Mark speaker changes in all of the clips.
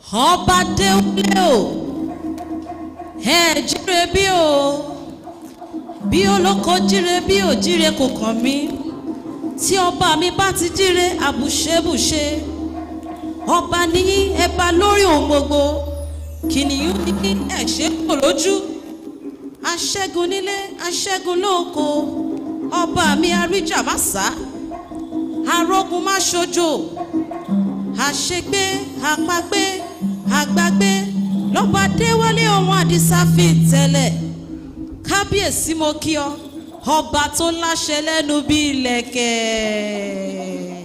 Speaker 1: ọba déwúlé o ẹ jíire bí o bí olóko jíire bí ò jíire kò kàn mí tí ọba mi bá ti jíire àbùṣebùṣe ọba níyí ẹ bá lórí ohun gbogbo kìnìún ní ẹ̀ṣẹ́ kò lójú aṣẹ́gun nílé aṣẹ́gun lóko ọba mi àríjà má sá arógun má ṣojo àṣegbé àpagbé àgbàgbé lọ́ba déwálé ohun àdìsá fi tẹ̀lẹ̀ kábíyèsí mo kí ọ ọba tó láṣẹ lẹ́nu bí ilẹ̀kẹ̀.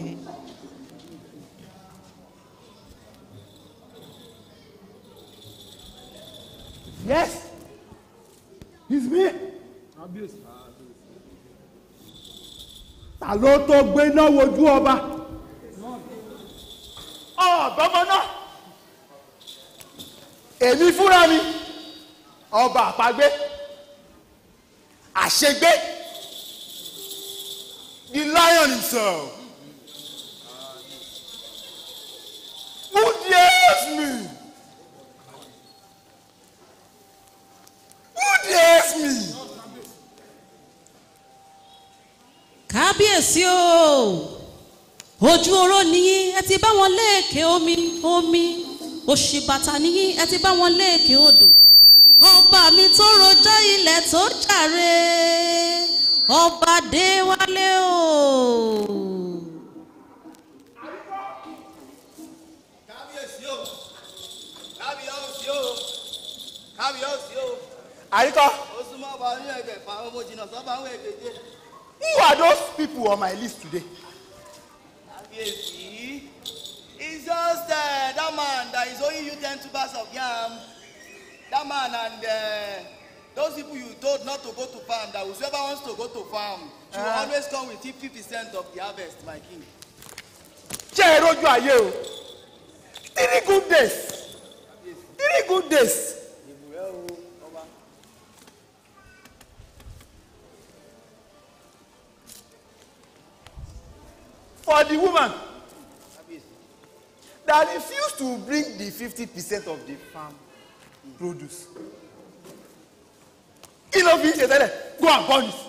Speaker 2: Yes, it's me. Ta ló tó gbé náà wojú ọba? Ọ̀dọ́mọ náà. Èmi fúnra mi, ọba àpagbé, àṣegbé, the lion himself. Who dares me? Who dares me?
Speaker 1: kábíyèsí o ojú oró nìyí ẹ ti bá wọn léèké omi omi òṣìbàtà nìyí ẹ ti bá wọn léèké odò ọba mi tó rojọ́ ilẹ̀ tó jàre ọba déwálé o.
Speaker 3: kábíyèsí o kábíyèsí o kábíyèsí o
Speaker 2: Àríkọ́,
Speaker 3: ó súnmọ́ ọba ní ẹgbẹ̀fà ọmọ jìnnà sọ́ba ń wẹ̀ kéde
Speaker 2: who are those people on my list today?
Speaker 3: kábíyèsí it's just uh, that man that is owing you ten tubers of yam that man and uh, those people you told not to go to farm that whoever wants to go to farm should
Speaker 2: Ah.
Speaker 3: always come with fifty percent of the harvest my king.
Speaker 2: Ṣé ẹ rójú ayé o? Three good days. Three good days.
Speaker 3: ìbùrẹ́ o ọba.
Speaker 2: For the woman
Speaker 3: kábíyèsí
Speaker 2: that refused to bring the fifty percent of the farm produce. Kí ló fi ń ṣe tẹ́lẹ̀? Go and burn it.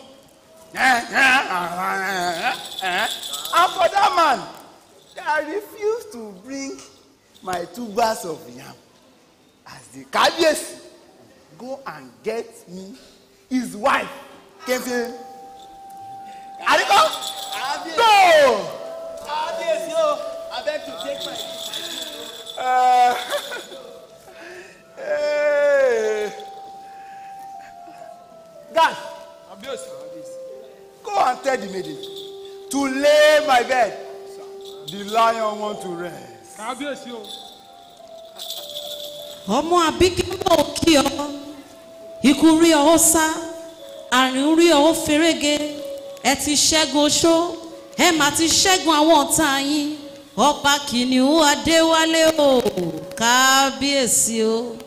Speaker 2: And for that man that refused to bring my two bags of yam as the kábíyèsí go and get me his wife Kẹ́fẹ́. Àríkọ́
Speaker 3: kábíyèsí
Speaker 2: go.
Speaker 3: kábíyèsí o abeg to take my leave.
Speaker 2: Uh, hey. Guys, go and tell the maiden to lay my bed. The lion want to rest.
Speaker 4: kábíyèsí o
Speaker 1: ọmọ àbíkẹ́ mọ̀ kí ọ ikú rí ọ ó sá àrùn rí ọ ó ferege ẹ ti ṣẹ́gun oṣó ẹ mà ti ṣẹ́gun àwọn ọ̀tá yín ọba kìnìún adéwálé o kábíyèsí o.